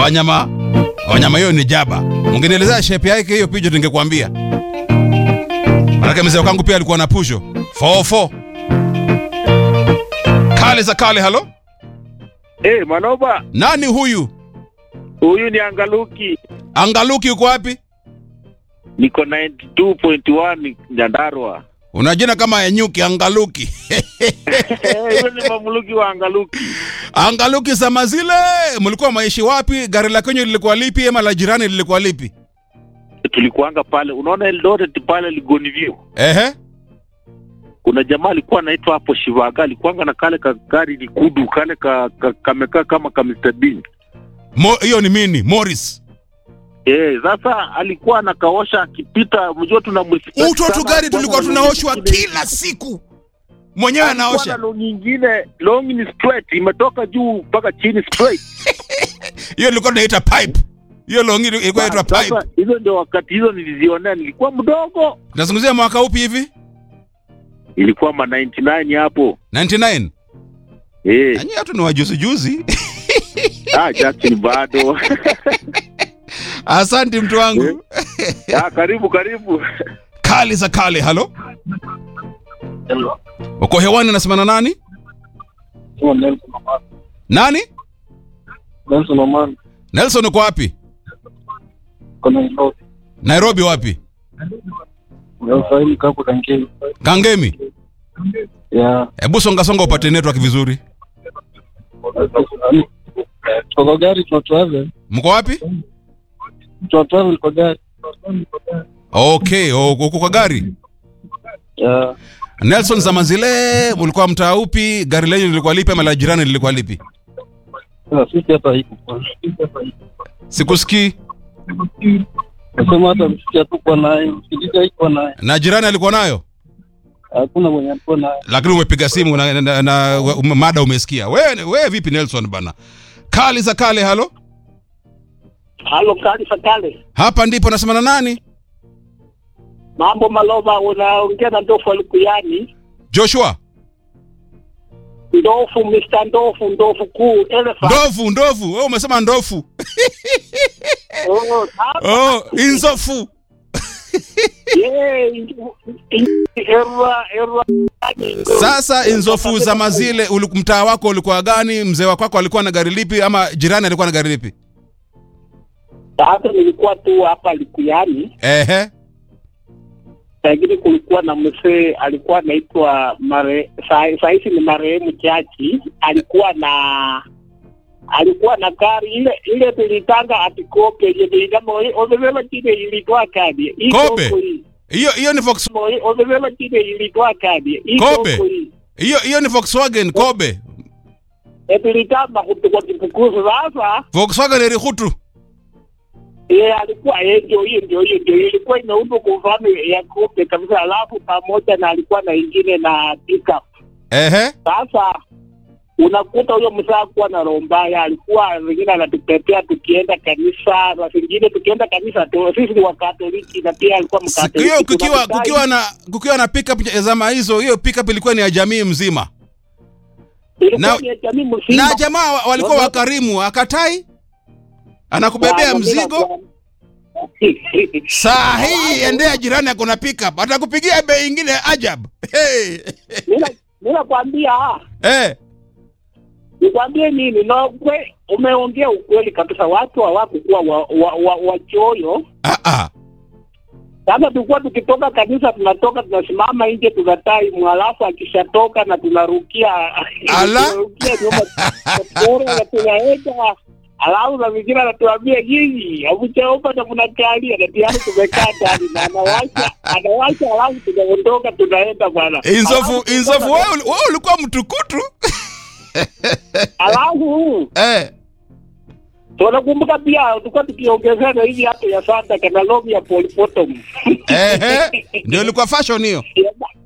wanyama wanyama hiyo ni jaba. Ungenielezea shape yake hiyo pijo tungekuambia. Manake mzee wangu pia alikuwa na pusho 44 kale za kale. Halo, Eh, Manoba, nani huyu? huyu ni Angaluki. Angaluki uko wapi? Niko 92.1 Nyandarua. Una jina kama ya nyuki. Angaluki Huyo ni mamluki wa Angaluki. Angaluki zama zile mlikuwa maishi wapi? Gari la kwenye lilikuwa lipi ama la jirani lilikuwa lipi? Tulikuanga pale, unaona Eldoret pale Ligoni View. Ehe, Kuna jamaa alikuwa anaitwa hapo Shivaga, alikuanga na kale ka gari likudu kale ka, ka, kamekaa kama ka Mr Bean. Mo- hiyo ni mini Morris. Eh, sasa alikuwa anakaosha akipita, mjua tunamrespect Uto tu sana, gari tulikuwa alikuwa na tunaoshwa longi nyingine- kila siku, mwenyewe alikuwa na anaosha. longi nyingine, longi ni straight, imetoka juu mpaka chini straight. Hiyo ilikuwa tunaita pipe. Hiyo longi ilikuwa inaitwa pipe. Sasa hizo ndio wakati hizo nilizionea, nilikuwa mdogo, Nazungumzia mwaka upi hivi? ilikuwa ma 99 hapo 99. eh. Nanyi watu ni wajuzi juzi. Ah, Jackson bado Asante mtu wangu. ah, karibu karibu. Kali za kale. Halo, uko hewani, nasema na nani? Nani? Nelson Oman Nelson, uko wapi? kuna Nairobi. Nairobi wapi? Unafahamu kapo kankeni. Kangemi. Ya. Hebu songa songa upate network vizuri. Tuko kwa gari tuna travel. Mko wapi? Tuna travel kwa gari. Okay, o- uko kwa gari. Ya. Nelson, zama zile mlikuwa mtaa upi? Gari lenyu lilikuwa lipi ama la jirani lilikuwa lipi? Sasa sisi hapa hiko. Sikusikii. Nasema hata msiki hatukuwa naye, msikiliza iko naye. Na jirani alikuwa nayo? Hakuna mwenye alikuwa naye. lakini umepiga simu na, na, na ume- mada umesikia. Wewe wewe vipi Nelson bana? Kali za kale, halo. Halo, kali fatale. Hapa ndipo nasema na nani? Mambo Malova, unaongea na Ndofu Alikuyani. Joshua. Ndofu, Mr. Ndofu, Ndofu kuu, elephant. Ndovu, ndovu. Wewe umesema ndofu. Oh, hapa, Oh, inzofu. yeah, erwa, erwa. Sasa inzofu za mazile uli- mtaa wako ulikuwa gani? Mzee wako wako alikuwa na gari lipi ama jirani alikuwa na gari lipi? Sasa nilikuwa tu hapa Likuyani, Ehe. lakini kulikuwa na mzee alikuwa anaitwa mare, saa saa hizi ni marehemu Chachi, alikuwa na alikuwa na gari ile ile tulitanga atikope yenye ilitama omebeba chine ilitwa kadi Hii Kobe? Kongo hii. Hiyo hiyo ni Volks omebeba chine ilitwa kadi Hii Kobe? Kongo hii. hiyo hiyo ni Volkswagen Kobe. Eh, tulitamba kutoka kipukuzi sasa Volkswagen Erihutu. ye alikuwa yeye ndio hiyo ndio hiyo ndio hiyo. ilikuwa imeundwa kwa mfano ya kope kabisa alafu pamoja na alikuwa na ingine na pickup Ehe. Sasa unakuta huyo mzaa kuwa na roho mbaya, alikuwa wengine anatutetea tukienda kanisa, na vingine tukienda kanisa tu, sisi ni Wakatoliki na pia alikuwa Siku Mkatoliki. hiyo kukiwa Tunamdai- kukiwa na kukiwa na pickup ya zama hizo, hiyo pickup ilikuwa ni ya jamii mzima. ilikuwa na- ni ya jamii mzima. Na jamaa wa- walikuwa Wame- wakarimu, akatai anakubebea Wa- mzigo. Saa hii endea jirani ako na pickup, atakupigia bei ingine ajab. Hey. Mina- mina kwambia Eh, nikwambie nini, na kwe, umeongea ukweli kabisa. Watu hawakukuwa wachoyo wa, wa, wachoyo. ah ah. Sasa tulikuwa tukitoka kanisa, tunatoka tunasimama nje, tunatai mwalafu akishatoka na tunarukia Ala. tunarukia nyuma bora na tunaenda alafu na vingine anatuambia nyinyi hamjaomba na mnakalia na tayari tumekaa ndani na anawasha anawasha, alafu tunaondoka tunaenda bwana. Inzofu Alafu inzofu tulikuwa wewe uli- wewe ulikuwa mtukutu. na- Alafu Eh. tunakumbuka pia tulikuwa tukiongezana hivi hata ya Santa kana lobi ya Paul Potom Ehe. Ndio ilikuwa fashion hiyo. Ya-